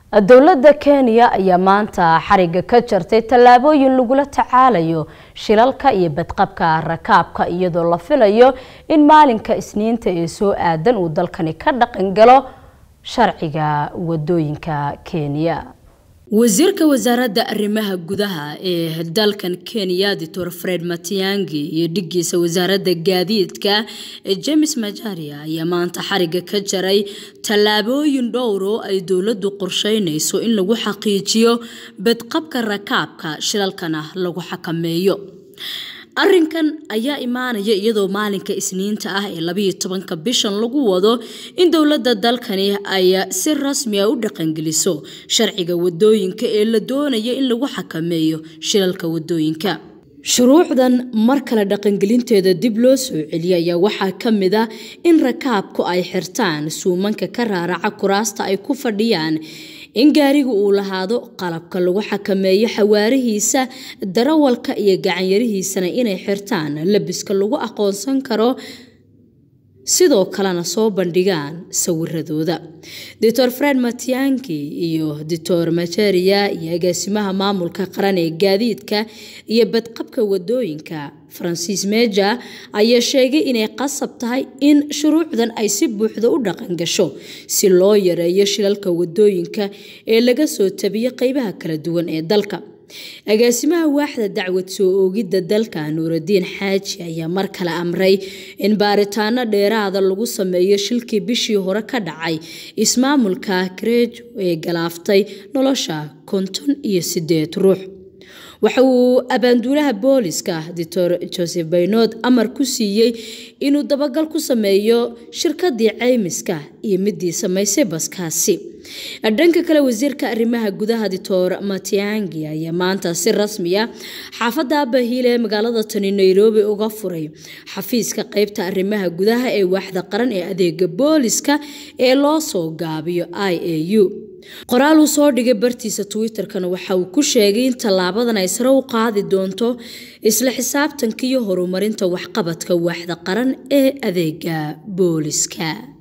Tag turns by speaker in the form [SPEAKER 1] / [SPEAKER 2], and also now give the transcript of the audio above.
[SPEAKER 1] dowladda kenya ayaa maanta xariga ka jartay tallaabooyin lagula tacaalayo shilalka iyo badqabka rakaabka iyadoo la filayo in maalinka isniinta ee soo aadan uu dalkani ka dhaqan galo sharciga wadooyinka kenya wasiirka wasaaradda arrimaha gudaha ee dalkan kenya doctor fred matiangi iyo dhigiisa wasaaradda gaadiidka james majaria ayaa maanta xariga ka jaray tallaabooyin dhowr oo ay dowladdu qorsheynayso in lagu xaqiijiyo badqabka rakaabka shilalkana lagu xakameeyo arrinkan ayaa imaanaya iyadoo maalinka isniinta ah ee labayo tobanka bishan lagu wado in dowladda dalkani ay si rasmi a u dhaqangeliso sharciga wadooyinka ee la doonaya in lagu xakameeyo shilalka wadooyinka shuruucdan mar kale dhaqangelinteeda dib loo soo celiyay ayaa waxaa ka mid ah in rakaabku ay xirtaan suumanka ka raaraca kuraasta ay ku fadhiyaan in gaariga uu lahaado qalabka lagu xakameeyo xawaarihiisa darawalka iyo gacanyarihiisana inay xirtaan labiska lagu aqoonsan karo sidoo kalena soo bandhigaan sawiradooda doctor fred matianki iyo doctor majaria iyo agaasimaha maamulka qaran ee gaadiidka iyo badqabka wadooyinka francis meja ayaa sheegay inay qasab tahay in shuruucdan ay si buuxda u dhaqan gasho si loo yareeyo shilalka wadooyinka ee laga soo tabiyo qeybaha kala duwan ee dalka agaasimaha waaxda dacwad soo oogidda dalka nuuradiin xaaji ayaa mar kale amray in baaritaano dheeraada lagu sameeyo shilkii bishii hore ka dhacay ismaamulka kareejo ee galaaftay nolosha konton iyo sideed ruux waxa uu abaanduulaha booliska doctor joseph baynood amar ku siiyey inuu dabagal ku sameeyo shirkadii ceymiska iyo midii samaysay baskaasi dhanka kale wasiirka arrimaha gudaha doctor matiangi ayaa maanta si rasmiya xaafadda abahiil ee magaalada tani nairobi uga furay xafiiska qeybta arrimaha gudaha ee waaxda qaran ee adeega booliska ee loo soo gaabiyo i a u qoraal uu soo dhigay bartiisa twitter-kana waxa uu ku sheegay in tallaabadan ay sare u qaadi doonto isla xisaabtanka iyo horumarinta waxqabadka waaxda qaran ee adeega booliska